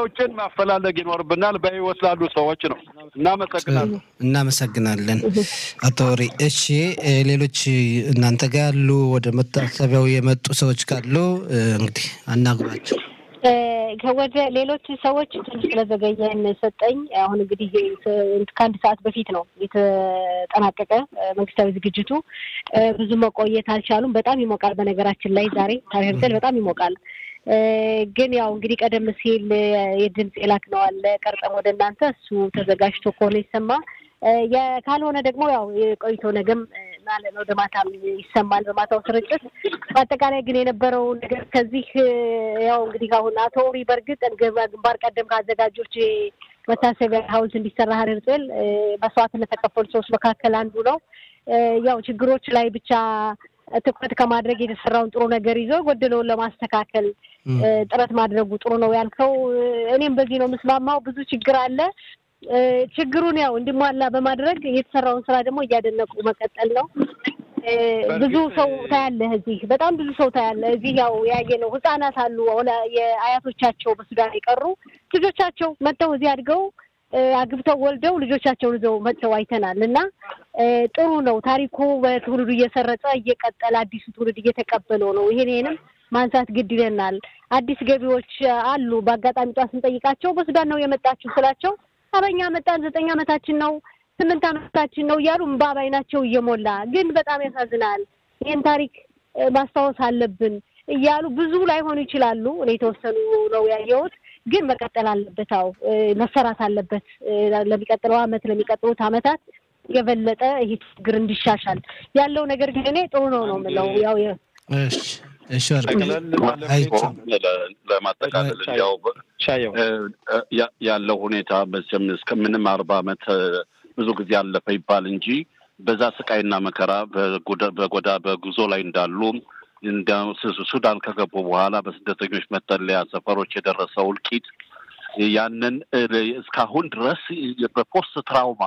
ተጎጂዎችን ማፈላለግ ይኖርብናል። በህይወት ላሉ ሰዎች ነው። እናመሰግናለን። እናመሰግናለን አቶ ሪ። እሺ ሌሎች እናንተ ጋር ያሉ ወደ መታሰቢያው የመጡ ሰዎች ካሉ እንግዲህ አናግሯቸው። ወደ ሌሎች ሰዎች ትንሽ ስለዘገየን ሰጠኝ። አሁን እንግዲህ ከአንድ ሰዓት በፊት ነው የተጠናቀቀ መንግስታዊ ዝግጅቱ። ብዙ መቆየት አልቻሉም። በጣም ይሞቃል። በነገራችን ላይ ዛሬ ታሪርተል በጣም ይሞቃል። ግን ያው እንግዲህ ቀደም ሲል የድምፅ የላክነው አለ ቀርጸም ወደ እናንተ እሱ ተዘጋጅቶ ከሆነ ይሰማ ካልሆነ ደግሞ ያው የቆይቶ ነገም ማለት ነው ወደ ማታም ይሰማል በማታው ስርጭት። በአጠቃላይ ግን የነበረው ነገር ከዚህ ያው እንግዲህ አሁን አቶ ኦሪ በእርግጥ ግንባር ቀደም ከአዘጋጆች መታሰቢያ ሐውልት እንዲሰራ ሀረር ጽል መስዋዕትነት ተከፈሉ ሰዎች መካከል አንዱ ነው። ያው ችግሮች ላይ ብቻ ትኩረት ከማድረግ የተሰራውን ጥሩ ነገር ይዞ ጎደለውን ለማስተካከል ጥረት ማድረጉ ጥሩ ነው ያልከው፣ እኔም በዚህ ነው የምስማማው። ብዙ ችግር አለ። ችግሩን ያው እንዲሟላ በማድረግ የተሰራውን ስራ ደግሞ እያደነቁ መቀጠል ነው። ብዙ ሰው ታያለህ፣ እዚህ በጣም ብዙ ሰው ታያለህ። እዚህ ያው ያየ ነው ህጻናት አሉ የአያቶቻቸው በሱዳን የቀሩ ልጆቻቸው መጥተው እዚህ አድገው አግብተው ወልደው ልጆቻቸውን ይዘው መጥተው አይተናል። እና ጥሩ ነው ታሪኩ በትውልዱ እየሰረጸ እየቀጠለ አዲሱ ትውልድ እየተቀበለው ነው። ይሄን ይሄንም ማንሳት ግድ ይለናል። አዲስ ገቢዎች አሉ። በአጋጣሚ ጧት ስንጠይቃቸው በሱዳን ነው የመጣችሁ ስላቸው አበኛ መጣን ዘጠኝ ዓመታችን ነው ስምንት ዓመታችን ነው እያሉ እምባ ባይናቸው እየሞላ ግን በጣም ያሳዝናል። ይህን ታሪክ ማስታወስ አለብን እያሉ ብዙ ላይሆኑ ይችላሉ። እኔ የተወሰኑ ነው ያየሁት፣ ግን መቀጠል አለበት። አዎ መሰራት አለበት። ለሚቀጥለው ዓመት ለሚቀጥሉት ዓመታት የበለጠ ይሄ ችግር እንዲሻሻል ያለው ነገር ግን እኔ ጥሩ ነው ነው የምለው ያው እሺ ለማጠቃለል ያው ያለው ሁኔታ መቼም እስከ ምንም አርባ ዓመት ብዙ ጊዜ አለፈ ይባል እንጂ በዛ ስቃይና መከራ በጎዳ በጉዞ ላይ እንዳሉ ሱዳን ከገቡ በኋላ በስደተኞች መጠለያ ሰፈሮች የደረሰው እልቂት ያንን እስካሁን ድረስ በፖስት ትራውማ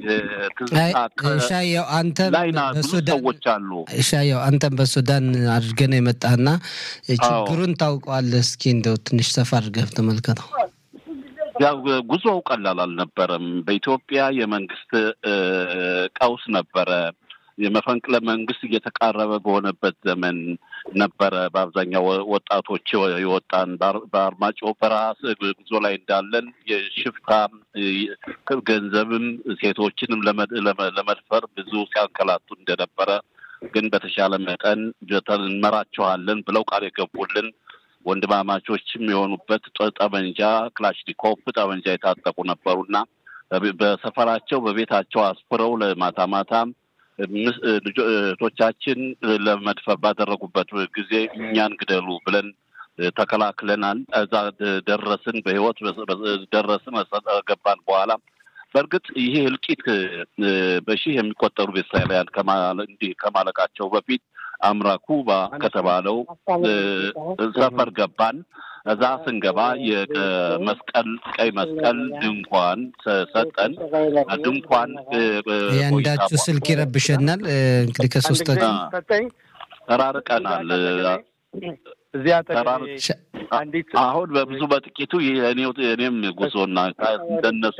ሻየው አንተ ላይና ብዙ ሰዎች አሉ። ሻየው አንተም በሱዳን አድርገህ ነው የመጣህና ችግሩን ታውቀዋለህ። እስኪ እንደው ትንሽ ሰፋ አድርገህ ተመልከተው። ያው ጉዞው ቀላል አልነበረም። በኢትዮጵያ የመንግስት ቀውስ ነበረ። የመፈንቅለ መንግስት እየተቃረበ በሆነበት ዘመን ነበረ። በአብዛኛው ወጣቶች የወጣን በአርማጭሆ በረሃ ጉዞ ላይ እንዳለን የሽፍታ ገንዘብም ሴቶችንም ለመድፈር ብዙ ሲያንከላቱ እንደነበረ ግን በተሻለ መጠን እንመራቸዋለን ብለው ቃል የገቡልን ወንድማማቾችም የሆኑበት ጠመንጃ ክላሽኒኮቭ ጠመንጃ የታጠቁ ነበሩና በሰፈራቸው በቤታቸው አስፍረው ለማታ ማታ እህቶቻችን ለመድፈር ባደረጉበት ጊዜ እኛን ግደሉ ብለን ተከላክለናል። እዛ ደረስን፣ በህይወት ደረስን። ገባን በኋላ በእርግጥ ይሄ እልቂት በሺህ የሚቆጠሩ ቤተሰባውያን እንዲህ ከማለቃቸው በፊት አምራኩባ ከተባለው ሰፈር ገባን። እዛ ስንገባ የመስቀል ቀይ መስቀል ድንኳን ሰጠን። ድንኳን የአንዳችሁ ስልክ ይረብሸናል። እንግዲህ ከሶስታችን ተራርቀናል። አሁን በብዙ በጥቂቱ እኔም ጉዞና እንደነሱ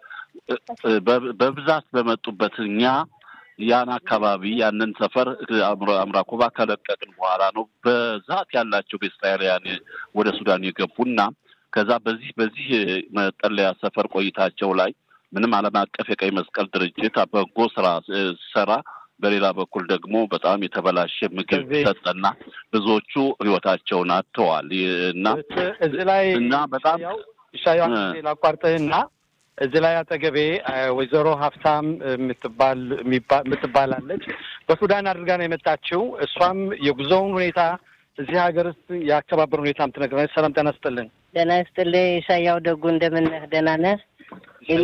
በብዛት በመጡበት እኛ ያን አካባቢ ያንን ሰፈር አምራኮባ ከለቀቅን በኋላ ነው በዛት ያላቸው ቤስራኤላውያን ወደ ሱዳን የገቡና ከዛ በዚህ በዚህ መጠለያ ሰፈር ቆይታቸው ላይ ምንም ዓለም አቀፍ የቀይ መስቀል ድርጅት በጎ ስራ ሰራ፣ በሌላ በኩል ደግሞ በጣም የተበላሸ ምግብ ሰጠና ብዙዎቹ ህይወታቸውን አጥተዋል እና እዚህ ላይ እና በጣም ሻዩ ላቋርጥህና እዚህ ላይ አጠገቤ ወይዘሮ ሀብታም የምትባል የምትባላለች በሱዳን አድርጋ ነው የመጣችው። እሷም የጉዞውን ሁኔታ እዚህ ሀገር ውስጥ የአከባበር ሁኔታም ትነግረናለች። ሰላም ጤና ይስጥልን። ደህና ይስጥልኝ። ሻያው ደጉ እንደምን ነህ? ደህና ነህ? እኔ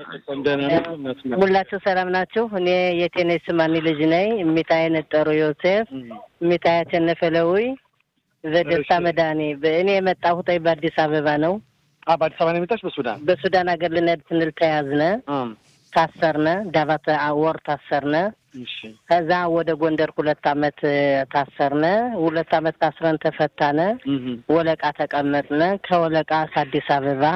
ሁላችሁ ሰላም ናችሁ? እኔ የቴኔስ ማኒ ልጅ ነኝ። እሚታይ ነጠሩ ዮሴፍ፣ እሚታይ አሸነፈለዊ ዘደስታ መድኃኔ። እኔ የመጣሁት በአዲስ አበባ ነው። በአዲስ አበባ ነው የመጣች? በሱዳን በሱዳን ሀገር ልንሄድ ስንል ተያዝነ፣ ታሰርነ። ዳባት ወር ታሰርነ። ከዛ ወደ ጎንደር ሁለት አመት ታሰርነ። ሁለት አመት ታስረን ተፈታነ። ወለቃ ተቀመጥነ። ከወለቃ ከአዲስ አበባ